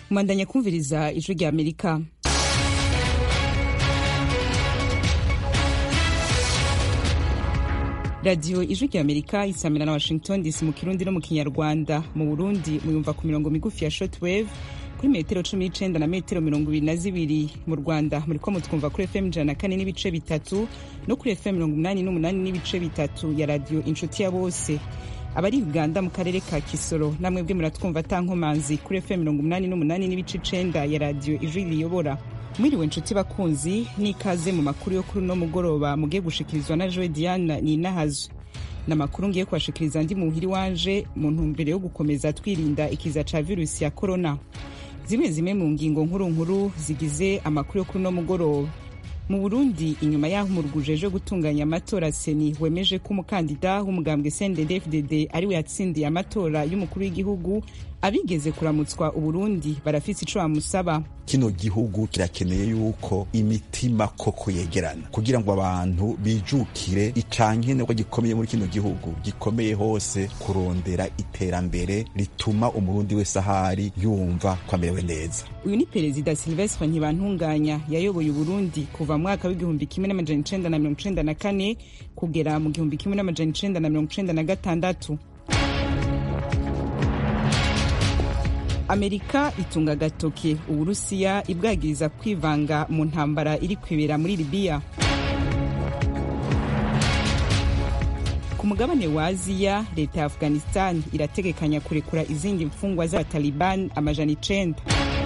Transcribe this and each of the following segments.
mwandanya kumviriza ijwi rya amerika radiyo ijwi rya amerika isamira na washington dc mu kirundi no mu kinyarwanda mu burundi muyumva ku mirongo migufi ya shortwave kuri metero cumi n'icenda na metero mirongo ibiri na zibiri mu rwanda muriko mutwumva kuri fm ijana na kane n'ibice bitatu no kuri fm mirongo umunani n'umunani n'ibice bitatu ya radiyo inshuti ya bose abari uganda mu karere ka kisoro namwe bwe muratwumva atankomanzi kuri fm mirongo umunani n'umunani n'ibice icenda ya radiyo ijwi riyobora mwiriwe nshuti bakunzi n'ikaze mu makuru yo kuri uno mugoroba mugiye gushikirizwa na joe diana ninahazo ni amakuru ngiye kubashikiriza ndi muhiri wanje mu ntumbero yo gukomeza twirinda ikiza ca virusi ya korona zimwe zimwe mu ngingo nkuru nkuru zigize amakuru yo kuri uno mugoroba mu burundi inyuma y'aho umurwi ujejwe gutunganya amatora seni wemeje ko umukandida w'umugambwe cndd ariwe yatsindiye amatora y'umukuru w'igihugu abigeze kuramutswa uburundi barafise ico bamusaba kino gihugu kirakeneye yuko imitima koko yegerana kugira ngo abantu bijukire icankenerwa gikomeye muri kino gihugu gikomeye hose kurondera iterambere rituma umurundi wese ahari yumva ko amerewe neza uyu ni perezida silvestre ntibantunganya yayoboye uburundi kuva mu mwaka w'igihumbi kimwe n'amajana icenda na mirongo icenda na kane kugera mu gihumbi kimwe n'amajana icenda na mirongo icenda na gatandatu amerika itunga agatoke uburusiya ibwagiriza kwivanga mu ntambara iri kwibera muri libiya ku mugabane wa aziya leta ya afghanistan irategekanya kurekura izindi mfungwa z'abataliban amajana icenda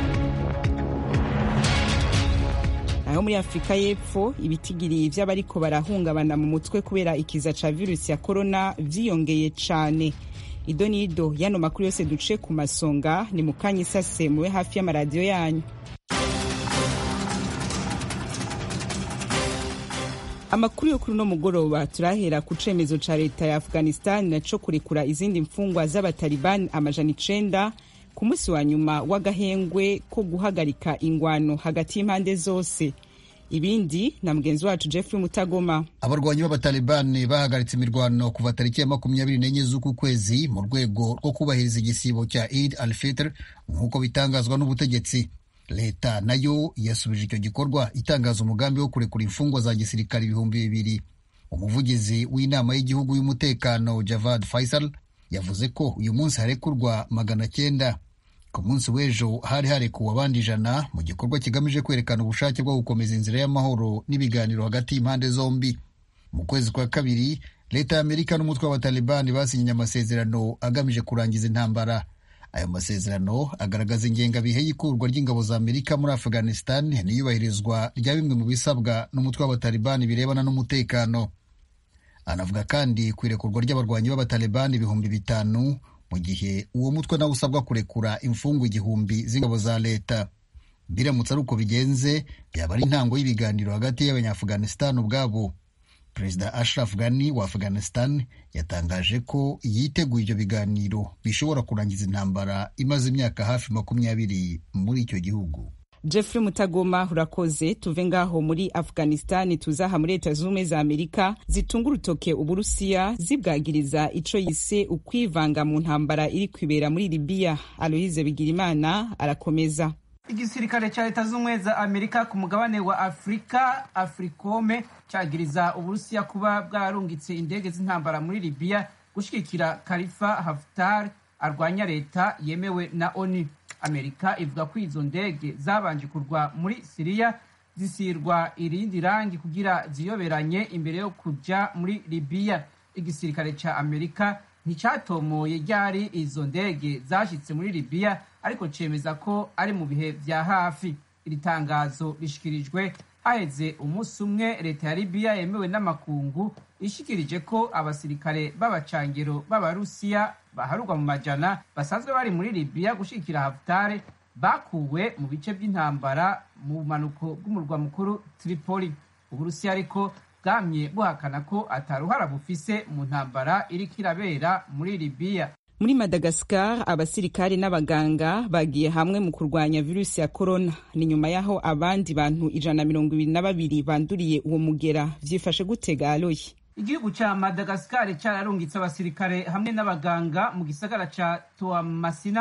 naho muri afurika y'epfo ibitigiri vy'abariko barahungabana mu mutwe kubera ikiza ca virusi ya korona vyiyongeye cane ido n'ido yano makuru yose duce ku masonga ni mu kanya isase mube hafi y'amaradiyo yanyu amakuru yo kuri uno mugoroba turahera ku cemezo ca leta ya afghanistan co kurekura izindi mfungwa z'abatalibani amajana icenda ku munsi wa nyuma w'agahengwe ko guhagarika ingwano hagati y'impande zose ibindi na mugenzi wacu jeffrey mutagoma abarwanyi b'abatalibani bahagaritse imirwano kuva tariki ya makumyabiri n'enye z'uku kwezi mu rwego rwo kubahiriza igisibo cya id al fitr nk'uko bitangazwa n'ubutegetsi leta nayo yasubije icyo gikorwa itangaza umugambi wo kurekura imfungwa za gisirikare ibihumbi bibiri umuvugizi w'inama y'igihugu y'umutekano javad faisal yavuze ko uyu munsi harekurwa magana cyenda ku munsi w'ejo hari harekuwe abandi ijana mu gikorwa kigamije kwerekana ubushake bwo gukomeza inzira y'amahoro n'ibiganiro hagati y'impande zombi mu kwezi kwa kabiri leta ya amerika n'umutwe w'abatalibani basinyanye amasezerano agamije kurangiza intambara ayo masezerano agaragaza ingengabihe y'ikurwa ry'ingabo za amerika muri afghanistan n'iyubahirizwa rya bimwe mu bisabwa n'umutwe w'abatalibani birebana n'umutekano anavuga kandi ku irekurwa ry'abarwanyi b'abatalibani ibihumbi bitanu mu gihe uwo mutwe nawe usabwa kurekura imfungwa igihumbi z'ingabo za leta biramutse ari uko bigenze byaba ari intango y'ibiganiro hagati y'abanyaafghanistan ubwabo perezida ashraf ghani wa afghanistan yatangaje ko yiteguye ibyo biganiro bishobora kurangiza intambara imaze imyaka hafi makumyabiri muri icyo gihugu jeffrey mutagoma urakoze tuve ngaho muri afghanistan tuzaha muri leta z'ubumwe za amerika zitunga urutoke uburusiya zibwagiriza ico yise ukwivanga mu ntambara iri kwibera muri libiya aloise bigirimana arakomeza igisirikare cya leta z'ubumwe za amerika ku mugabane wa afurika africome cyagiriza uburusiya kuba bwararungitse indege z'intambara muri libiya gushigikira kalifa haftar arwanya leta yemewe na onu amerika ivuga ko izo ndege zabanje kurwa muri siriya zisirwa irindi rangi kugira ziyoberanye imbere yo kuja muri libiya igisirikare ca amerika nticyatomoye ryari izo ndege zashitse muri libiya ariko cemeza ko ari mu bihe vya hafi iri tangazo rishikirijwe haheze umunsi umwe leta ya libiya yemewe n'amakungu ishikirije ko abasirikare b'abacangero b'abarusiya baharurwa mu majana basanzwe bari muri libiya gushigikira hafutare bakuwe mu bice by'intambara mu bumanuko bw'umurwa mukuru tripoli uburusiya ariko bwamye buhakana ko ataruhara bufise mu ntambara iriko irabera muri libiya muri madagascar abasirikare n'abaganga bagiye hamwe mu kurwanya virusi ya korona ni nyuma y'aho abandi bantu ijana na mirongo ibiri na babiri banduriye uwo mugera vyifashe gutega aloyi igihugu ca madagascar cararungitse abasirikare hamwe n'abaganga mu gisagara ca toamasina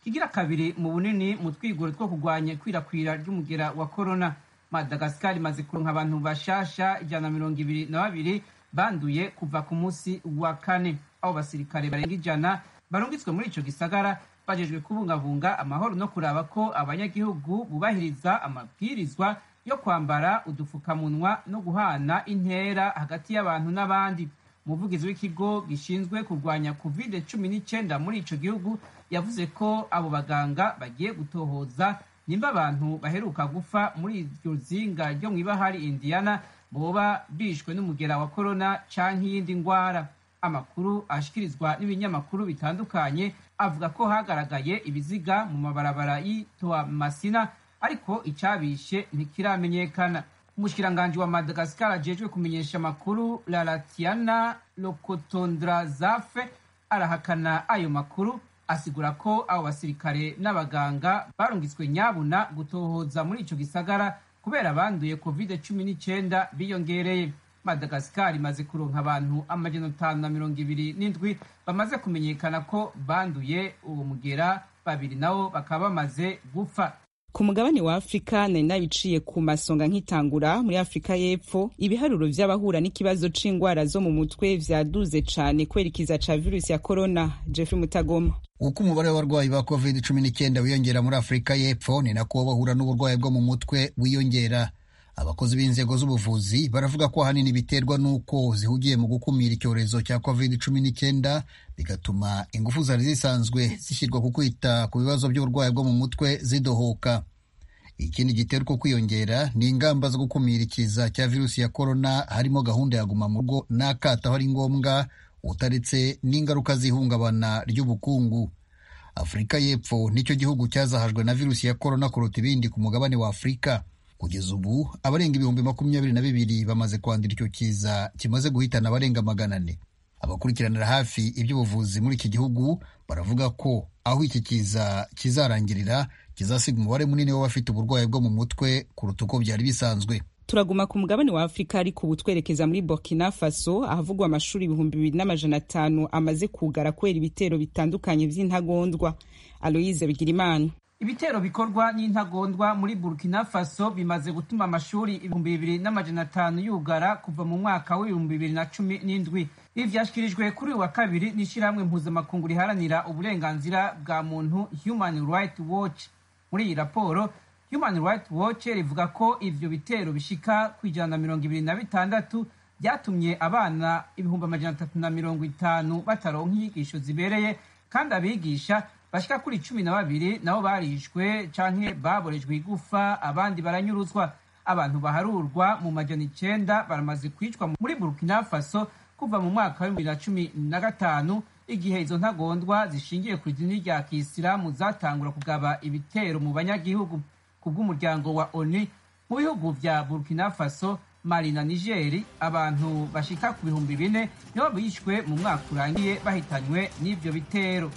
kigira kabiri mu bunini mu twigoro two kurwanya ikwirakwira ry'umugera wa korona madagasikari imaze kuronka abantu bashasha ijana na mirongo ibiri na babiri banduye kuva ku munsi wa kane abo basirikare barenga ijana barungitswe muri ico gisagara bajejwe kubungabunga amahoro no kuraba ko abanyagihugu bubahiriza amabwirizwa yo kwambara udufukamunwa no guhana intera hagati y'abantu n'abandi umuvugizi w'ikigo gishinzwe kurwanya covid cumi n'icyenda muri ico gihugu yavuze ko abo baganga bagiye gutohoza nimba abantu baheruka gupfa muri iryo zinga ryo mu ibahari indiana boba bishwe n'umugera wa korona canke iyindi ngwara amakuru ashikirizwa n'ibinyamakuru bitandukanye avuga ko hagaragaye ibiziga mu mabarabara y'itoa masina ariko icabishe ntikiramenyekana umushikiranganji wa madagasikar ajejwe kumenyesha amakuru laratiana lokotondrazafe arahakana ayo makuru asigura ko abo basirikare n'abaganga barungitswe nyabuna gutohoza muri ico gisagara kubera banduye covid cumi n'icyenda biyongereye madagasikari imaze kuronka abantu amajana atanu na mirongo ibiri n'indwi bamaze kumenyekana ko banduye uwo mugera babiri nabo bakaba bamaze gupfa ku mugabane wa afurika nari nabiciye ku masonga nk'itangura muri afurika y'epfo ibiharuro vy'abahura n'ikibazo c'ingwara zo mu mutwe vyaduze cane kwerekiza ca virusi ya korona jeffrey mutagoma uko umubare w'abarwayi ba covid cumi n'icyenda wiyongera muri afurika y'epfo ni nako bahura n'uburwayi bwo mu mutwe wiyongera abakozi b'inzego z'ubuvuzi baravuga ko ahanini biterwa n'uko zihugiye mu gukumira icyorezo cya covid cumi n'icyenda bigatuma ingufu zari zisanzwe zishyirwa ku kwita ku bibazo by'uburwayi bwo mu mutwe zidohoka ikindi gitera uko kwiyongera ni ingamba zo gukumira ikiza cya virusi ya korona harimo gahunda ya guma mu rugo n'akato aho ari ngombwa utaretse n'ingaruka z'ihungabana ry'ubukungu afurika y'epfo nicyo gihugu cyazahajwe na virusi ya korona kuruta ibindi ku mugabane wa afurika kugeza ubu abarenga ibihumbi makumyabiri na bibiri bamaze kwandura icyo kiza kimaze guhitana abarenga magana ane abakurikiranira hafi iby'ubuvuzi muri iki gihugu baravuga ko aho iki kiza kizarangirira kizasiga umubare munini w'abafite uburwayi bwo mu mutwe kuruta uko byari bisanzwe turaguma ku mugabane wa afurika ariko ubu twerekeza muri burkina faso ahavugwa amashuri ibihumbi bibiri n'amajana atanu amaze kugara kubera ibitero bitandukanye by'intagondwa aloyize bigirimana ibitero bikorwa n'intagondwa muri burkina faso bimaze gutuma amashuri ibihumbi bibiri n'amajana atanu yugara kuva mu mwaka w'ibihumbi bibiri na cumi n'indwi ibi vyashyikirijwe kuri uyu wa kabiri n'ishyirahamwe mpuzamakungu riharanira uburenganzira bwa muntu human right watch muri iyi raporo human right watch rivuga ko ivyo bitero bishika ku ijana na mirongo ibiri na bitandatu byatumye abana ibihumbi amajana atatu na mirongo itanu bataronka inyigisho zibereye kandi abigisha bashika kuri cumi na babiri nabo barishwe canke baborejwe igufa abandi baranyuruzwa abantu baharurwa mu majana icenda baramaze kwicwa muri burkina faso kuva mu mwaka wa bibiri na cumi na gatanu igihe izo ntagondwa zishingiye ku idini rya kisilamu zatangura kugaba ibitero mu banyagihugu ku bw'umuryango wa oni mu bihugu vya burkina faso mali na nigeri abantu bashika ku bihumbi bine nibo bishwe mu mwaka urangiye bahitanywe n'ivyo bitero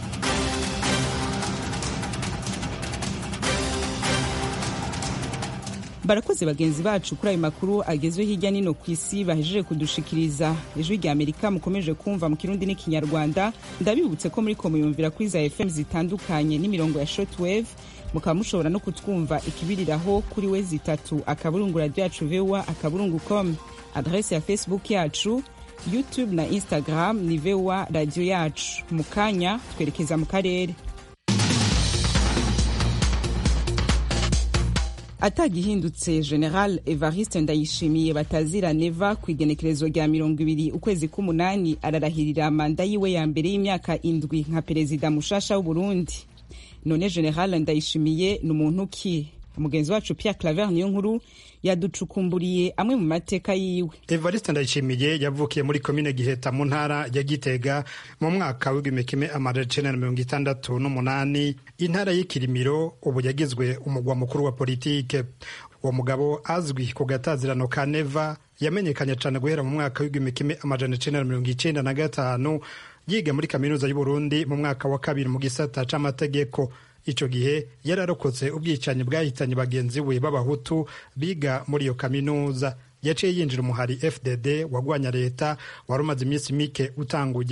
barakoze bagenzi bacu kuri ayo makuru agezwe hirya nino ku isi bahejeje kudushikiriza ijwi rya amerika mukomeje kumva mu kirundi n'ikinyarwanda ndabibutse ko muri ko muyumvira kuri za fm zitandukanye n'imirongo ya shortwave mukaba mushobora no kutwumva ikibiriraho kuri we zitatu akaburungu radio yacu voa akaburungu com adrese ya facebook yacu youtube na instagram ni voa radio yacu mu kanya twerekeza mu karere atagihindutse general evariste ndayishimiye batazira neva ku igenekerezo rya mirongo ibiri ukwezi k'umunani ararahirira manda yiwe ya mbere y'imyaka indwi nka perezida mushasha w'uburundi none general ndayishimiye ni umuntu ki mugenzi wacu Pierre Claver niyo nkuru yaducukumburiye amwe mu mateka yiwe Evariste Ndayishimiye yavukiye muri komine Giheta mu ntara ya Gitega mu mwaka w'igihumbi kimwe amajana icenda na mirongo itandatu n'umunani intara y'ikirimiro ubu yagizwe umugwa mukuru wa politike uwo mugabo azwi ku gatazirano ka neva yamenyekanye cyane guhera mu mwaka w'igihumbi kimwe amajana icenda na mirongo icenda na gatanu yiga muri kaminuza y'uburundi mu mwaka wa kabiri mu gisata c'amategeko ico gihe yararokotse ubwicanyi bwahitanye bagenzi we b'abahutu biga muri iyo kaminuza yaciye yinjira umuhari fdd wagwanya leta wari umaze iminsi mike utanguye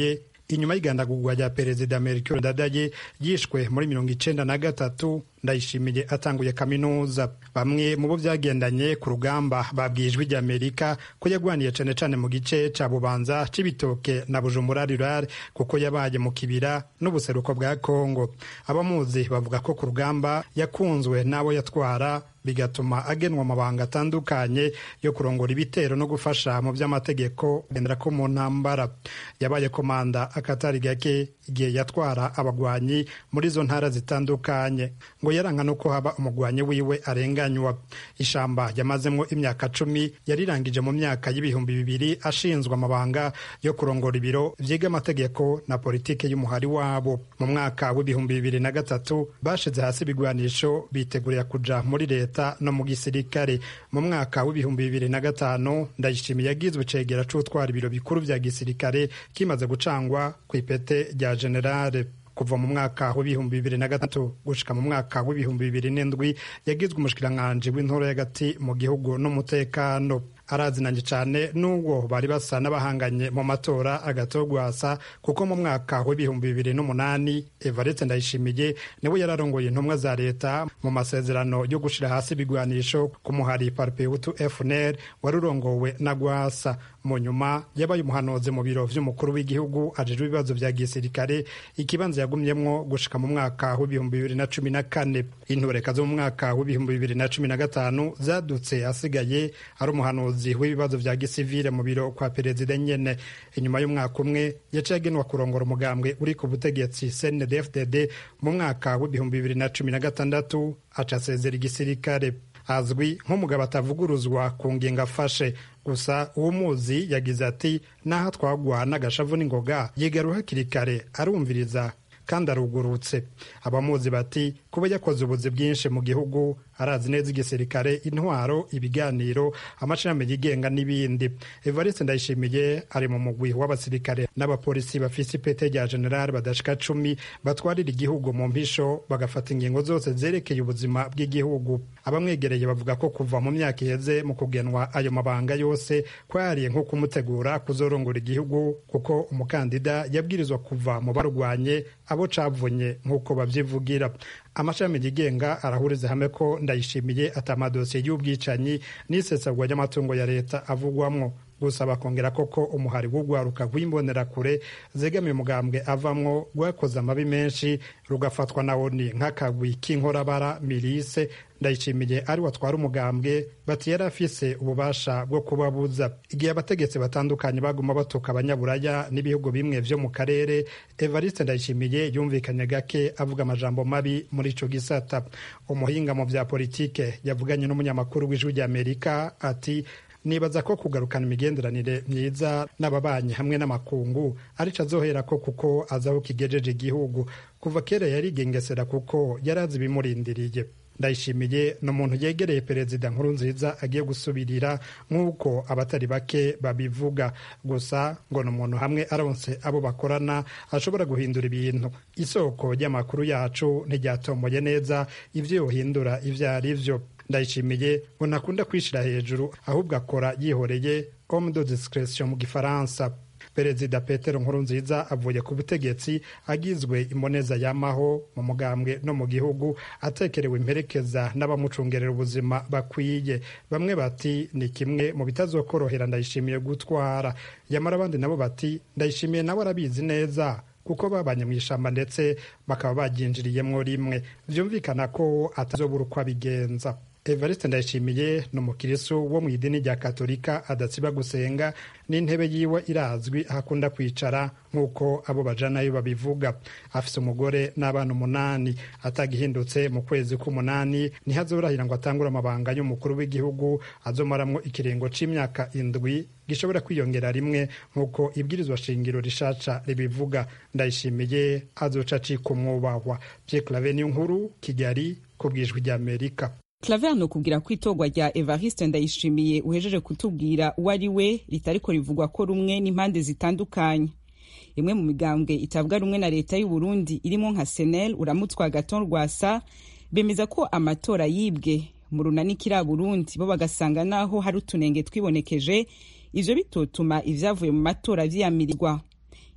inyuma y'igandagurwa rya perezida melchior ndadaye yishwe muri mirongo icenda na gatatu ndayishimiye atanguye kaminuza bamwe mu bo byagendanye ku rugamba babwiye ijwi rya amerika ko yagwaniye cane cane mu gice ca bubanza c'ibitoke na bujumbura rurare kuko yabaye mu kibira n'ubuseruko bwa kongo abamuzi bavuga ko ku rugamba yakunzwe n'abo yatwara bigatuma agenwa amabanga atandukanye yo kurongora ibitero no gufasha mu by'amategeko kugendera ko mu ntambara yabaye komanda akatari gake igihe yatwara abagwanyi muri izo ntara zitandukanye ngo yaranga no ko haba umugwanyi wiwe arenganywa ishamba yamazemo imyaka cumi yarirangije mu myaka y'ibihumbi bibiri ashinzwe amabanga yo kurongora ibiro vyiga amategeko na politike y'umuhari wabo mu mwaka w'ibihumbi bibiri na gatatu bashize hasi ibigwanisho bitegurira kuja muri leta no mu gisirikare mu mwaka w'ibihumbi bibiri na gatanu ndayishimiye yagizwe cegera c'utwara ibiro bikuru vya gisirikare kimaze gucangwa ku ipete rya generale kuva mu mwaka w'ibihumbi bibiri na gatatu gushika mu mwaka w'ibihumbi bibiri n'indwi yagizwe umushikiranganji w'intoro y'agati mu gihugu n'umutekano arazinanye cyane n'ubwo bari basa n'abahanganye mu matora agatogwasa kuko mu mwaka w'ibihumbi bibiri n'umunani evariste ndayishimiye niwe yararongoye intumwa za leta mu masezerano yo gushira hasi ibigwanisho ku muhari parpeutu fnr wari urongowe na gwasa mu nyuma yabaye umuhanuzi mu biro vy'umukuru w'igihugu ajejwe ibibazo vya gisirikare ikibanza yagumyemwo gushika mu mwaka w'ibihumbi bibiri na cumi na kane intureka zo mu mwaka w'ibihumbi bibiri na cumi na gatanu zadutse asigaye ari umuhanuzi w'ibibazo vya gisivile mu biro kwa perezida nyene inyuma y'umwaka umwe yaciye agenwa kurongora umugambwe uri ku butegetsi cndfdd mu mwaka w'ibihumbi bibiri na cumi na gatandatu aca asezera igisirikare azwi nk'umugabo atavuguruzwa ku ngingo afashe gusa uwo muzi yagize ati naho twagwa n'agashavu n'ingoga yigaru hakiri kare arumviriza kandi arugurutse abamuzi bati kuba yakoze ubuzi bwinshi mu gihugu arazi neza igisirikare intwaro ibiganiro amashami yigenga n'ibindi evariste ndayishimiye ari mu mugwi w'abasirikare n'abapolisi bafise ipete rya generali badashika cumi batwarira igihugu mu mpisho bagafata ingingo zose zerekeye ubuzima bw'igihugu abamwegereye bavuga ko kuva mu myaka iheze mu kugenwa ayo mabanga yose kwariye nko kumutegura kuzorongora igihugu kuko umukandida yabwirizwa kuva mu barwanye abo cavunye nk'uko babyivugira amashami yigenga arahuriza hamwe ko ndayishimiye atamadosiye y'ubwicanyi n'isesagwa ry'amatungo ya leta avugwamwo gusa bakongera koko umuhari w'urwaruka rw'imbonerakure zegamiye umugambwe avamwo rwakoze amabi menshi rugafatwa na oni nk'akagwi k'inkorabara mirise ndayishimiye ari watwara umugambwe bati yari afise ububasha bwo kubabuza igihe abategetsi batandukanye baguma batuka abanyaburaya n'ibihugu bimwe vyo mu karere evariste ndayishimiye yumvikanye gake avuga amajambo mabi muri ico gisata umuhinga mu vya politike yavuganye n'umunyamakuru w'ijwi ry'amerika ati nibaza ko kugarukana imigenderanire myiza n'ababanyi hamwe n'amakungu arico azoherako kuko azaho kigejeje igihugu kuva kera yarigengesera kuko yari azi ibimurindiriye ndayishimiye ni umuntu yegereye perezida nkuru nziza agiye gusubirira nk'uko abatari bake babivuga gusa ngo ni umuntu hamwe aronse abo bakorana ashobora guhindura ibintu isoko ry'amakuru yacu ntiryatomoye neza ibyo yohindura ibyo ari byo ndayishimiye ngo ntakunda kwishira hejuru ahubwo akora yihoreye homme de discretion mu gifaransa perezida petero nkurunziza avuye ku butegetsi agizwe imboneza yamaho mu mugambwe no mu gihugu atekerewe imperekeza n'abamucungerera ubuzima bakwiye bamwe bati ni kimwe mu bitazokorohera ndayishimiye gutwara yamara abandi nabo bati ndayishimiye nawe arabizi neza kuko babanye mu ishamba ndetse bakaba baryinjiriyemwo rimwe vyumvikana ko atazobura uko abigenza evariste ndayishimiye ni umukirisu wo mu idini rya katolika adatsiba gusenga n'intebe yiwe irazwi aho akunda kwicara nk'uko abo bajanayo babivuga afise umugore n'abana umunani atagihindutse mu kwezi k'umunani niho azorahira ngo atangure amabanga y'umukuru w'igihugu azomaramwo ikiringo c'imyaka indwi gishobora kwiyongera rimwe nk'uko ibwirizwa shingiro rishaca ribivuga ndayishimiye azoca acika umwubahwa pierre clave niyo nkuru kigali ku bwijwi ry'amerika claver ni ukubwira ko itorwa rya evariste ndayishimiye uhejeje kutubwira uwo ari we ritariko rivugwa ko rumwe n'impande zitandukanye imwe mu migambwe itavuga rumwe na leta y'u Burundi irimo nka senel uramutswa gaton rwasa bemeza ko amatora yibwe mu runani kiriya burundi bo bagasanga naho hari utunenge twibonekeje ivyo bitotuma ivyavuye mu matora vyiyamirirwa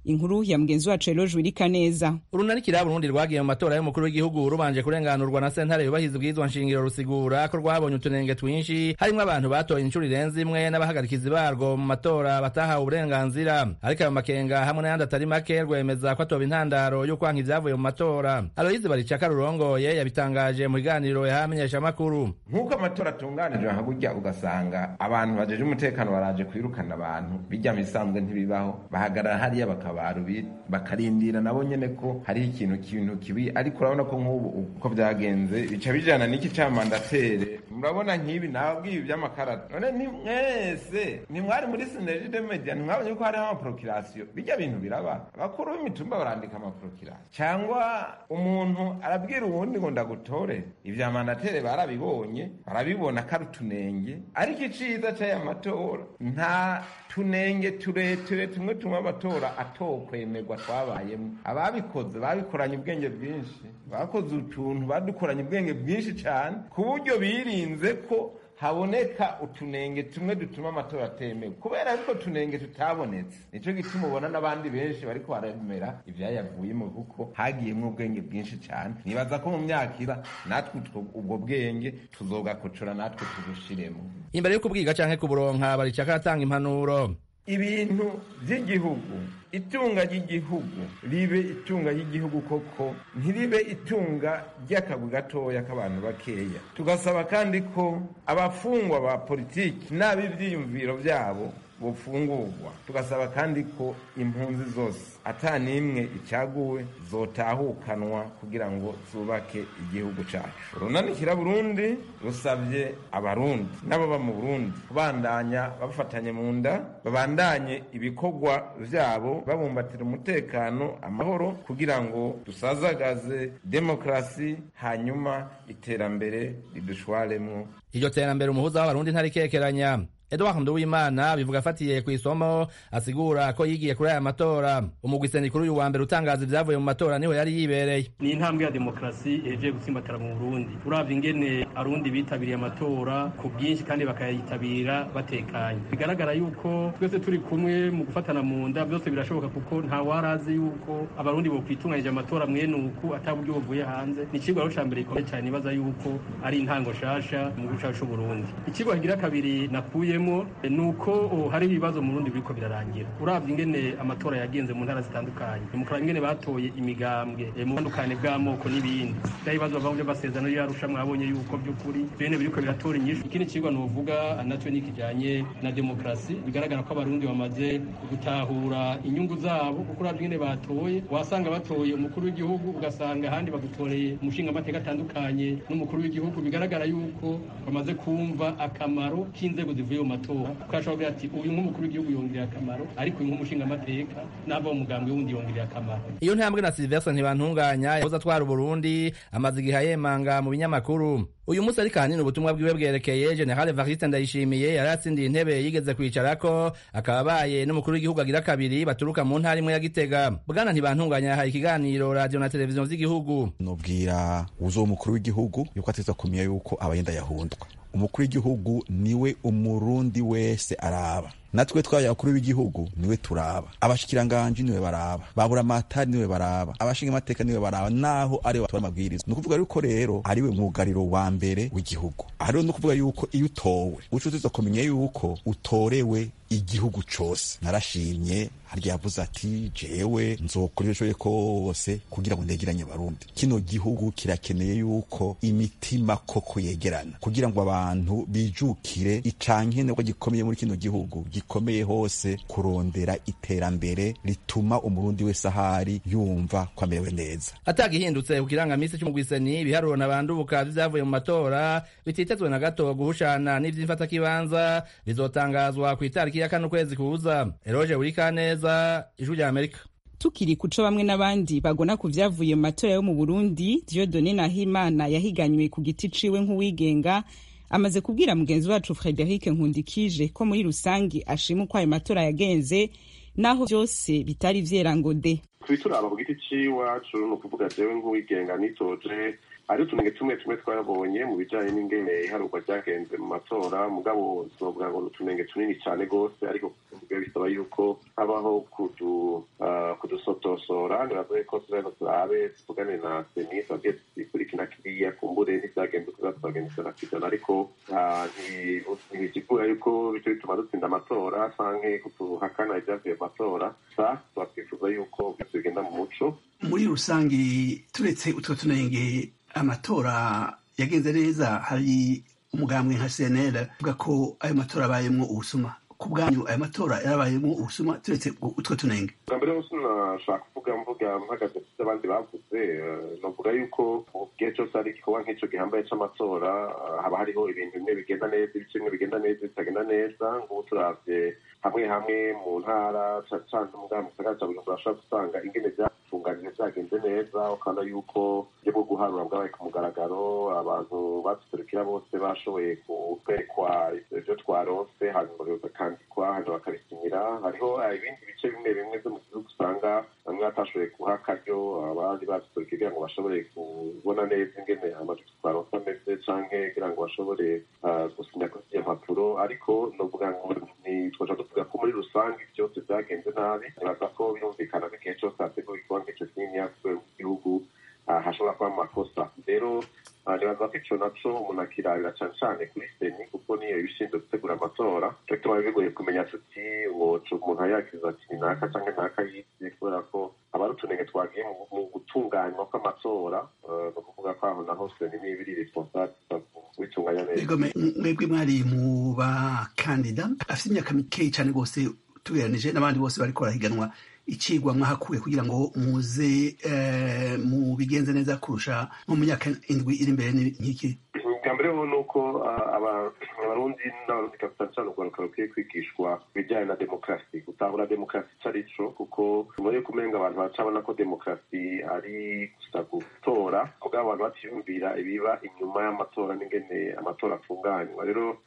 inkuru ya mugenzi wacu eloge wirika neza urunarikira burundi rwagiye mu matora y'umukuru w'igihugu rubanje kurenganurwa na sentare yubahiriza ubwirizwa nshingiro rusigura ko rwabonye utunenge twinshi harimwo abantu batoye inshuro irenze imwe n'abahagarikizi barwo mu matora batahawe uburenganzira ariko ayo makenga hamwe n'ayandi atari make rwemeza ko atoba intandaro y'ukwanka ivyavuye mu matora aloyizi baricaka rurongoye yabitangaje mu kiganiro yahamenyesha amakuru nk'uko amatora atunganijwe nka gutya ugasanga abantu bajeje umutekano baraje kwirukana abantu bijya mu isanzwe ntibibaho bahagarara hariya bakabaru bakarindira nabo nyene ko hariho ikintu kintu kibi ariko urabona ko nk'ubu uko byagenze bica bijana n'iki ca mandatere murabona nk'ibi nababwiye ivy'amakarata none ni mwese ntimwari muri sineride media ntimwabonye ko hariho amaprokirasiyo bijya bintu biraba abakuru b'imitumba barandika amaprokirasiyo cyangwa umuntu arabwira uwundi ngo ndagutore ivya mandatere barabibonye barabibona ko ari utunenge ariko iciza c'aya matora nta tunenge tureture tumwe tumwe amatora atokwemerwa twabayemo ababikoze babikoranye ubwenge bwinshi bakoze utuntu badukoranye ubwenge bwinshi cyane ku buryo birinze ko haboneka utunenge tumwe dutuma amatora atemewe kubera ariko tunenge tutabonetse nicyo gituma ubona n'abandi benshi bariko baremera ivyayavuyemo kuko hagiyemwo ubwenge bwinshi cyane nibaza ko mu myaka iza natwe ubwo bwenge tuzogakocora natwe tubushiremo imbere yo kubwiga canke kuburonka baricaka aratanga impanuro ibintu by'igihugu itunga ry'igihugu ribe itunga ry'igihugu koko ntiribe itunga ry'akagwi gatoya k'abantu bakeya tugasaba kandi ko abafungwa ba politiki n'ab'ibyiyumviro byabo bufungurwa tugasaba kandi ko impunzi zose ata n'imwe icaguwe zotahukanwa kugira ngo zubake igihugu cacu runanikira burundi rusabye abarundi n'ababa mu burundi kubandanya bafatanye mu nda babandanye ibikorwa vyabo babumbatira umutekano amahoro kugira ngo dusazagaze demokrasi hanyuma iterambere ridushwaremwo iryo terambere umuhuza w'abarundi ntarikekeranya Edouard Nduwimana bivuga afatiye ku isomo asigura ko yigiye kuri aya matora umugwi senikuru uyu wa mbere utangaza ivyavuye mu matora niho yari yibereye ni intambwe ya demokarasi ihejeje gutsimbatara mu Burundi uravye ingene arundi bitabiriye amatora ku bwinshi kandi bakayitabira batekanye bigaragara yuko twese turi kumwe mu gufatana mu nda byose birashoboka kuko nta warazi yuko abarundi bokwitunganyije amatora mwene uku ata buryo buvuye hanze ni icigwa rero ca mbere gikomeye cyane nibaza yuko ari intango shasha mu gihugu cacu c'Uburundi icigwa kigira kabiri nakuye nuko hari ibibazo mu Burundi biriko birarangira uravye ingene amatora yagenze mu ntara zitandukanye mukora ingene batoye imigambwe mu butandukane bw'amoko n'ibindi bya bibazo bava mu basezerano yarusha mwabonye yuko by'ukuri bene biriko biratora inyishu ikindi cigwa novuga nacyo ni kijanye na demokrasi bigaragara ko abarundi bamaze gutahura inyungu zabo kuko uravye ingene batoye wasanga batoye umukuru w'igihugu ugasanga ahandi bagutoreye umushinga amateka atandukanye n'umukuru w'igihugu bigaragara yuko bamaze kumva akamaro k'inzego zivuye mu matora ukashobora ati uyu nk'umukuru w'igihugu yongerera akamaro ariko uyu nk'umushinga amateka n'ava umugambwe wundi yongerera akamaro iyo ntambwe na Sylvestre ntibantunganya yahoze atwara Burundi amaze igihe yemanga mu binyamakuru uyu munsi ariko ahanini ubutumwa bwiwe bwerekeye General Evariste Ndayishimiye yari atsindiye intebe yigeze kwicarako akaba abaye n'umukuru w'igihugu agira kabiri baturuka mu ntara imwe ya Gitega bwana ntibantunganya yahaye ikiganiro radio na televiziyo z'igihugu nobwira uzo umukuru w'igihugu yuko ateza kumenya yuko abayenda yahundwa umukuru w'igihugu niwe umurundi wese araba natwe twabaye abakuru b'igihugu niwe turaba abashikiranganji niwe baraba babura amatari niwe baraba abashinga amateka niwe baraba naho ariwe batora amabwiriza ni ukuvuga yuko rero ariwe mwugariro wa mbere w'igihugu aha rero ni ukuvuga yuko iyo utowe uca uza kumenya yuko utorewe igihugu cose narashimye harya yavuze ati jewe nzokora ibyo kose kugira ngo ndegeranye abarundi kino gihugu kirakeneye yuko imitima koko yegerana kugira ngo abantu bijukire icankenerwa gikomeye muri kino gihugu gikomeye hose kurondera iterambere rituma umurundi wese ahari yumva ko amerewe neza atagihindutse ku kirangamisi c'umugwiseni ibiharuro nabandubuka vyavuye mu matora bititezwe na gato guhushana n'ivy'imfatakibanza bizotangazwa ku itariki ya kane ukwezi kuza eroje urikaneza ijwi rya amerika tukiri kuco bamwe n'abandi bagona ku vyavuye mu matora yo mu burundi diodone nahimana yahiganywe ku giti ciwe nk'uwigenga amaze kubwira mugenzi wacu frederic nkundikije ko muri rusange ashima uko ayo matora yagenze naho vyose bitari vyera ngo de kubituraba ku giti c'iwacu ni ukuvuga jewe nk'uwigenga nitoje hari utunenge tumwe tumwe twabonye mu bijanye n'ingene iharurwa ryagenze mu matora mugabo sinovuga ngo ni utunenge tunini cane rwose ariko biba bisaba yuko habaho kudu kudusotosora nibazoye ko tureno turabe tuvugane na seni twabwiye tuzikurikina kiriya kumbure ntivyagenze kuza turagendesha na kijana ariko ntibigigura yuko bico bituma dutsinda amatora canke kutuhakana ivyavuye mu matora sa twakwifuza yuko byose bigenda mu muco muri rusange turetse utwo tunenge amatora yagenze neza hari umugambwe nka cnl uvuga ko ayo matora abayemwo ubusuma ku bwanyu ayo matora yarabayemwo ubusuma turetse utwo tunenge bwa mbere hose nashaka kuvuga mvuga mpagaze kuko abandi bavuze novuga yuko mu gihe cyose hari igikorwa nk'ico gihambaye c'amatora haba hariho ibintu bimwe bigenda neza ibice bimwe bigenda neza bitagenda neza ngubu turavye hamwe hamwe mu ntara cane umugambi mu gisagara ca bujumbura ashobora gusanga ingene vyatunganije vyagenze neza ukabona yuko uburyo bwo guharura bwabaye ku mugaragaro abantu baduserukira bose bashoboye kwerekwa ivyo twaronse hanyuma bakandikwa hanyuma bakabisinyira hariho ibindi bice bimwe bimwe vyo mu gihugu usanga bamwe batashoboye guha akaryo abandi baduserukiye kugira ngo bashobore kubona neza ingene amajwi twaronse ameze canke kugira ngo bashobore gusinya kuri iyo mpapuro ariko novuga ngo ntitwaja tuvuga ko muri rusange byose vyagenze nabi nibaza ko birumvikana ko igihe cose hateguwe igikorwa nk'ico kininiya ku rwego rw'igihugu hashobora kuba amakosa rero nibaza ko ico naco umuntu akirabira cane cane kuri seni kuko niyo ibishinzwe gutegura amatora co tuba bigoye kumenya tuti woca umuntu ayakiza ati ni naka canke naka yivye kubera ko aba ari utunenge twagiye mu gutunganywa kw'amatora ni ukuvuga ko aho naho seni niba iri responsable kubitunganya neza mwebwe mwari mu bakandida afite imyaka mikeyi cane rwose tugereranije n'abandi bose bariko barahiganwa icigwa mwahakuye kugira ngo muze mu bigenze neza kurusha nko mu myaka indwi iri imbere nk'iki bwa mbere ho ni uko abarundi n'abarundi cyane cyane urwaruka rukwiye kwigishwa ibijyanye na demokarasi gutahura demokarasi icyo ari cyo kuko nyuma yo kumenga abantu baracabona ko demokarasi ari gusa gutora mugabo abantu batiyumvira ibiba inyuma y'amatora n'ingene amatora atunganywa rero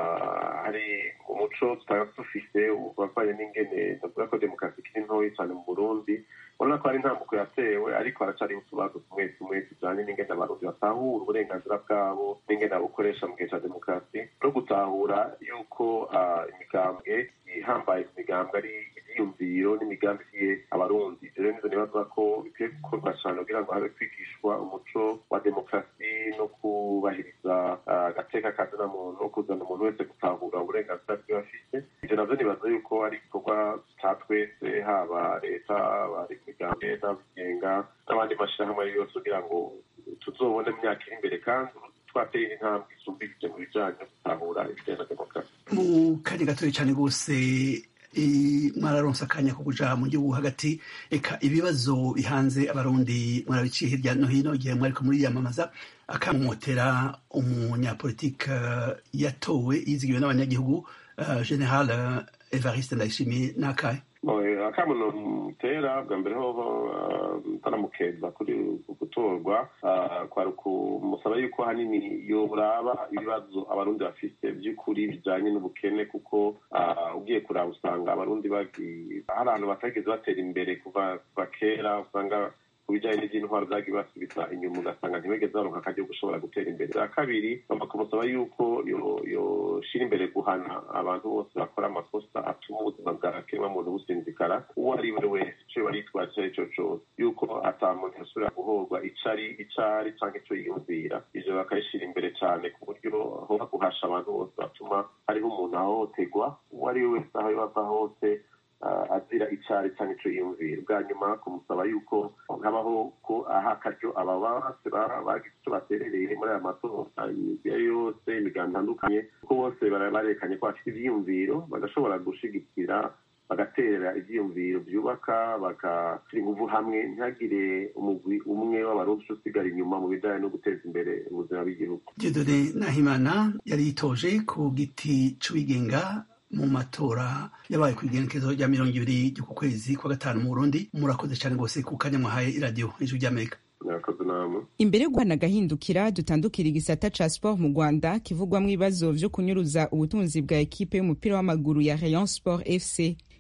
hari umuco tutaba dufise wavanye n'ingene ndavuga ko demokarasi ikiri ntoya cyane mu burundi urabona ko hari intambuko yatewe ariko haracariho utubazo tumwe tumwe tujanye n'ingene abarundi batahura uburenganzira bwabo n'ingene babukoresha mu gihe ca demokarasi no gutahura yuko imigambwe ihambaye ku migambwe ari ivyiyumviro n'imigambi igiye abarundi rero nizo nibaza ko bikwiye gukorwa cane kugira ngo habe kwigishwa umuco wa demokarasi no kubahiriza agateka kazina muntu no kuzana umuntu wese gutahura uburenganzira bwiwe afise ivyo navyo nibaza yuko ari igikorwa ca twese haba leta bari imigambi n'abigenga n'abandi mashirahamwe yose kugira ngo tuzobone mu myaka iri imbere kandi twateye intambwe isumbikije mu bijanye no gutahura ibijanye na demokarasi mu kanya gatoya cane rwose mwararonse akanya ko kuja mu gihugu hagati eka ibibazo bihanze abarundi mwarabiciye hirya no hino igihe mwariko muriyamamaza akamumotera umunyapolitike yatowe yizigiwe n'abanyagihugu general evariste ndayishimiye n'akahe akamuno mutera bwa mbere hoho ntaramukeza kuri gutorwa kwari ukumusaba yuko hanini yoburaba ibibazo abarundi bafite by'ukuri bijanye n'ubukene kuko ugiye kuraba usanga abarundi hari ahantu batageze batera imbere kuva kera usanga ku bijyanye n'iby'intwaro byagiye basubiza inyuma ugasanga ntibigeze baronka akajya gushobora gutera imbere bwa kabiri bagomba kumusaba yuko yoshira imbere guhana abantu bose bakora amakosa atuma ubuzima bwa kiremwamuntu businzikara uwo ari we wese ico bari yitwaje icyo ari cyo cose yuko ata muntu yasubira guhorwa icari icari canke ico yiyumvira ivyo bakabishira imbere cane ku buryo hoba guhasha abantu bose batuma hariho umuntu ahohoterwa uwo ari we wese aho yaba hose azira icari canke ico yiyumvira bwa nyuma kumusaba yuko habaho ko aha akaryo aba bose bagize ico baterereye muri aya matora iyo yose imigambi itandukanye kuko bose barekanye ko bafite ivyiyumviro bagashobora gushigikira bagaterera ivyiyumviro vyubaka bagashyira inguvu hamwe ntihagire umugwi umwe w'abarundi usigara inyuma mu bijanye no guteza imbere ubuzima bw'igihugu diodone nahimana yari yitoje ku giti c'uwigenga mu matora yabaye ku igenekezo rya mirongo ibiri ry'uku kwezi kwa gatanu mu burundi murakoze cyane rwose ku kanya mwahaye iradiyo ijwi ry'amerika imbere yo guhana agahindukira dutandukira igisata ca sport mu rwanda kivugwamo ibibazo vyo kunyuruza ubutunzi bwa ekipe y'umupira w'amaguru ya rayon sport fc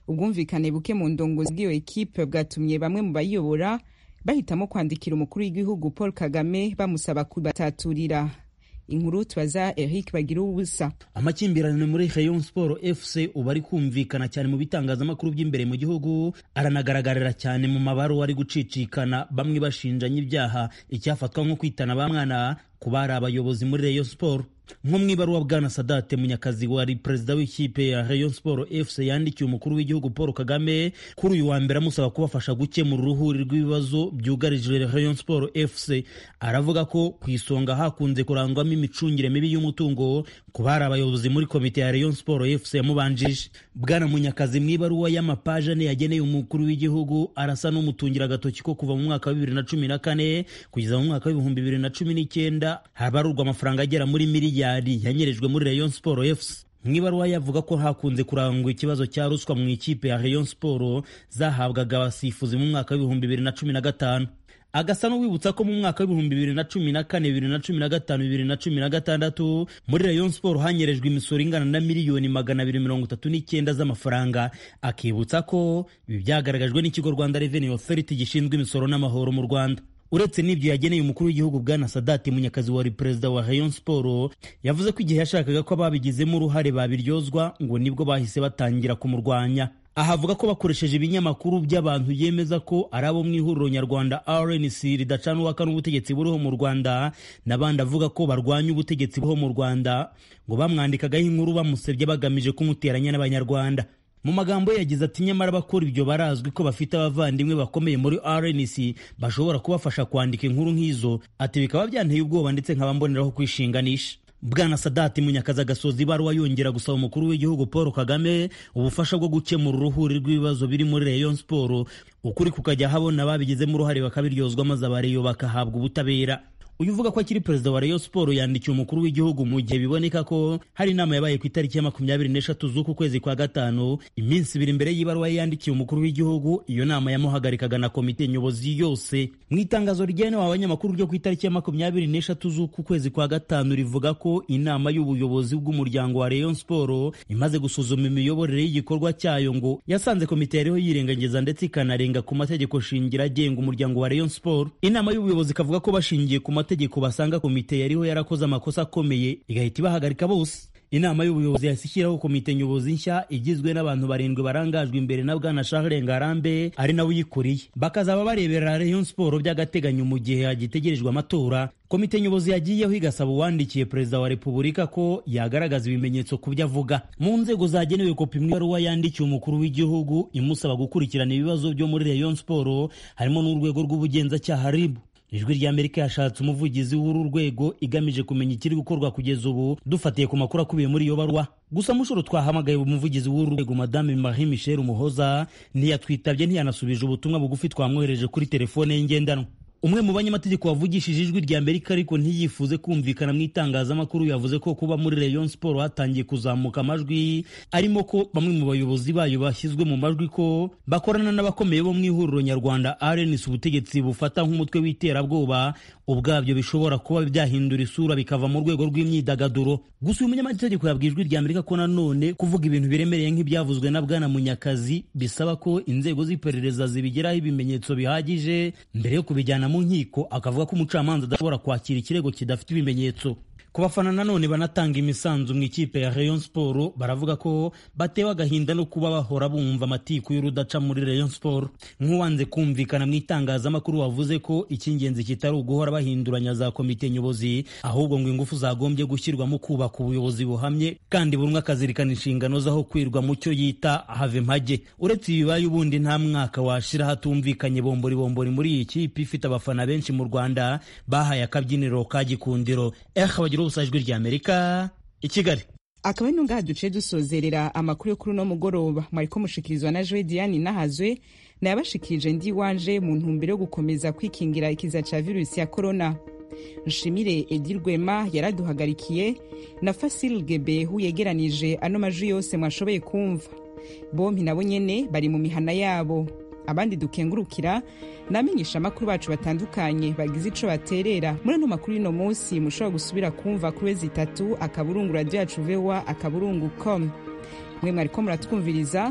ubwumvikane buke mu ndongozi bw'iyo ekipe bwatumye bamwe mu bayiyobora bahitamo kwandikira umukuru w'igihugu paul kagame bamusaba kubataturira inkuru tubaza eric bagira ubusa amakimbirane muri rayon sport fc ubu ari kumvikana cyane mu bitangazamakuru by'imbere mu gihugu aranagaragarira cyane mu mabaruwa ari gucicikana bamwe bashinjanya ibyaha icyafatwa nko kwitana ba mwana ku bari abayobozi muri rayon sport nko mu ibaruwa bwana sadate munyakazi wari perezida w'ikipe ya rayon sport fc yandikiye umukuru w'igihugu paul kagame kuri uyu wa mbere amusaba kubafasha gukemura uruhuri rw'ibibazo byugarije rayon sport fc aravuga ko ku isonga hakunze kurangwamo imicungire mibi y'umutungo ku bari abayobozi muri komite ya rayon sport fc yamubanjije bwana munyakazi mu ibaruwa y'amapaje ane yageneye umukuru w'igihugu arasa n'umutungira agatoki ko kuva mu mwaka wa bibiri na cumi na kane kugeza mu mwaka w'ibihumbi bibiri na cumi n'icyenda habarurwa amafaranga agera muri miliyari yanyerejwe muri rayon sport fc mu ibaruwa yavuga ko hakunze kurangwa ikibazo cya ruswa mu ikipe ya rayon sport zahabwaga abasifuzi mu mwaka w'ibihumbi bibiri na cumi na gatanu agasa n'uwibutsa ko mu mwaka w'ibihumbi bibiri na cumi na kane bibiri na cumi na gatanu bibiri na cumi na gatandatu muri rayon sport hanyerejwe imisoro ingana na miliyoni magana abiri mirongo itatu n'icyenda z'amafaranga akibutsa ko ibi byagaragajwe n'ikigo rwanda revenue authority gishinzwe imisoro n'amahoro mu rwanda uretse n'ibyo yageneye umukuru w'igihugu bwana sadati munyakazi wari perezida wa rayon sport yavuze ko igihe yashakaga ko ababigizemo uruhare babiryozwa ngo nibwo bahise batangira kumurwanya aha avuga ko bakoresheje ibinyamakuru by'abantu yemeza ko ari abo mu ihuriro nyarwanda rnc ridacana uwaka n'ubutegetsi buriho mu rwanda n'abandi avuga ko barwanya ubutegetsi buriho mu rwanda ngo bamwandikagaho inkuru bamusebye bagamije kumuteranya n'abanyarwanda mu magambo ye yagize ati nyamara abakora ibyo barazwi ko bafite abavandimwe bakomeye muri rnc bashobora kubafasha kwandika inkuru nk'izo ati bikaba byanteye ubwoba ndetse nkaba mboneraho kwishinganisha bwana sadati munyakazi agasoza ibaruwa yongera gusaba umukuru w'igihugu paul kagame ubufasha bwo gukemura uruhuri rw'ibibazo biri muri rayon sport ukuri kukajya habona ababigizemo uruhare bakabiryozwa maze abareyo bakahabwa ubutabera uyu uvuga ko akiri perezida wa rayon sport yandikiye umukuru w'igihugu mu gihe biboneka ko hari inama yabaye ku itariki ya makumyabiri n'eshatu z'uku kwezi kwa gatanu iminsi ibiri mbere y'ibaruwa ye yandikiye umukuru w'igihugu iyo nama yamuhagarikaga na komite nyobozi yose mu itangazo rigenewe abanyamakuru ryo ku itariki ya makumyabiri n'eshatu z'uku kwezi kwa gatanu rivuga ko inama y'ubuyobozi bw'umuryango wa rayon sport imaze gusuzuma imiyoborere y'igikorwa cyayo ngo yasanze komite yariho yirengagiza ndetse ikanarenga ku mategeko shingiro agenga umuryango wa rayon sport inama y'ubuyobozi ikavuga ko bashingiye ku mategeko basanga komite yariho yarakoze amakosa akomeye igahita ibahagarika bose inama y'ubuyobozi yahise ishyiraho komite nyobozi nshya igizwe n'abantu barindwi barangajwe imbere na bwana Charles Ngarambe ari nawe uyikuriye bakazaba barebera Rayon Sport by'agateganyo mu gihe hagitegerejwe amatora komite nyobozi yagiyeho igasaba uwandikiye perezida wa repubulika ko yagaragaza ibimenyetso ku byo avuga mu nzego zagenewe kopi mu ibaruwa yandikiye umukuru w'igihugu imusaba gukurikirana ibibazo byo muri Rayon Sport harimo n'urwego rw'ubugenzacyaha RIB ijwi ry'amerika yashatse umuvugizi w'uru rwego igamije kumenya ikiri gukorwa kugeza ubu dufatiye ku makuru akubiye muri iyo barwa gusa mushuro twahamagaye umuvugizi w'uru rwego madame marie michel umuhoza ntiyatwitabye ntiyanasubije ubutumwa bugufi twamwohereje kuri telefone ye ngendanwa umwe mu banyamategeko wavugishije ijwi rya amerika ariko ntiyifuze kumvikana mu itangazamakuru yavuze ko kuba muri rayon sport hatangiye kuzamuka amajwi arimo ko bamwe mu bayobozi bayo bashyizwe mu majwi ko bakorana n'abakomeye bo mu ihuriro nyarwanda rns ubutegetsi bufata nk'umutwe w'iterabwoba ubwabyo bishobora kuba byahindura isura bikava mu rwego rw'imyidagaduro gusa uyu munyamategeko yabwiye ijwi rya amerika ko nanone kuvuga ibintu biremereye nk'ibyavuzwe na bwana munyakazi bisaba ko inzego z'iperereza zibigeraho ibimenyetso bihagije mbere yo kubijyana mu nkiko akavuga ko umucamanza adashobora kwakira ikirego kidafite ibimenyetso ku bafana nanone banatanga imisanzu mu ikipe ya Rayon Sport baravuga ko batewe agahinda no kuba bahora bumva amatiku y'urudaca muri Rayon Sport nk'uwanze kumvikana mu itangazamakuru wavuze ko icy'ingenzi kitari uguhora bahinduranya za komite nyobozi ahubwo ngo ingufu zagombye gushyirwamo kubaka ubuyobozi buhamye kandi buri umwe akazirikana inshingano zaho kwirwa mu cyo yita have mpage uretse ibibaye ubundi nta mwaka washira hatumvikanye bombori bombori muri iyi kipe ifite abafana benshi mu Rwanda bahaye akabyiniro ka gikundiro eh bagira ubusajwi rya Amerika i Kigali akaba ari ngaha duce dusozerera amakuru yo kuri uno mugoroba mwariko mushikirizwa na Joy Diane nahazwe nayabashikirije ndi wanje mu ntumbero yo gukomeza kwikingira ikiza ca virusi ya corona nshimire edi rwema yaraduhagarikiye na fasil gebehu yegeranije ano majwi yose mwashoboye kumva bompi nabo nyene bari mu mihana yabo abandi dukengurukira namenyesha amakuru bacu batandukanye bagize ico baterera muri ano makuru y'uno munsi mushobora gusubira kumva kuri wezi itatu akaburungu radio yacu voa akaburungu com mwe mwariko muratwumviriza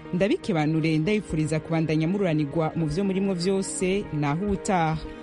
ndabikebanure ndabifuriza kubandanya mururanirwa mu vyo murimwo vyose naho ubutaha